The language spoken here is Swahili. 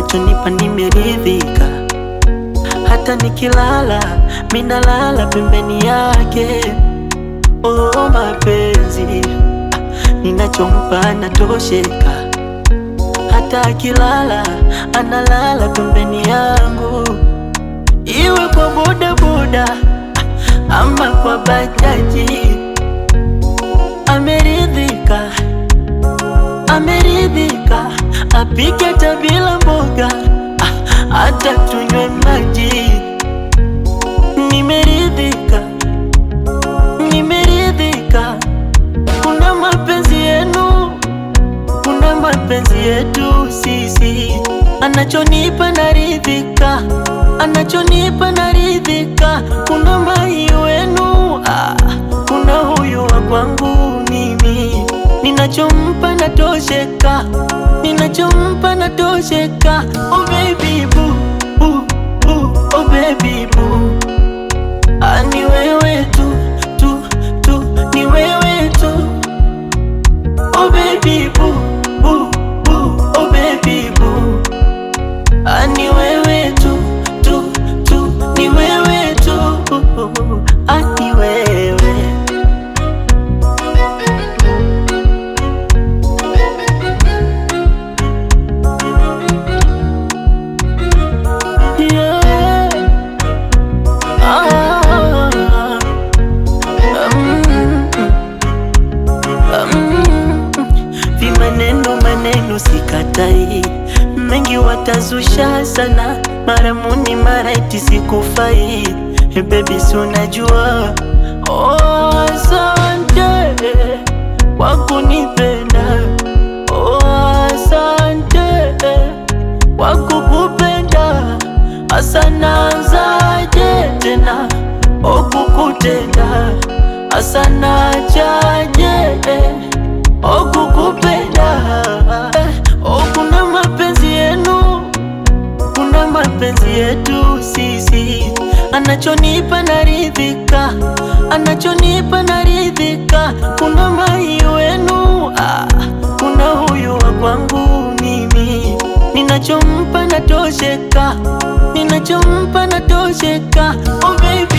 anachonipa nimeridhika, hata nikilala minalala pembeni yake. Oh, mapenzi ninachompa anatosheka, hata akilala analala pembeni yangu, iwe kwa bodaboda ama kwa bajaji. Ameridhika, ameridhika, apike hata bila mboga, ah, hata tunywe maji. Nimeridhika, nimeridhika, kuna mapenzi yenu, kuna mapenzi yetu sisi, anachonipa naridhika, anachonipa naridhika, kuna mai wenu, ah, kuna huyu wa kwangu mimi, ninachompa natosheka, ninachompa natosheka. Oh baby boo, boo, boo, oh baby boo, ah, ni wewe tu tu tu, ni wewe tu Oh baby boo, boo, boo, oh baby boo. Ah, ni wewe tu, tu, tu, ni wewe tu. Ah, ni wewe. Yeah. Ah, mm. Mm, vimaneno maneno sikatai, mengi watazusha sana, mara muni mara eti sikufai. Hey baby, si unajua oh, asante kwa kunipenda oh, asante kwa kukupenda, asa naanzaje tena oh, kukutenda asa nachaje oh, kukupenda eh, oh, kuna mapenzi yenu, kuna mapenzi yetu sisi, anachonipa naridhika, anachonipa naridhika, kuna mai wenu ah, kuna huyu wa kwangu mimi, ninachompa natosheka, ninachompa natosheka, oh baby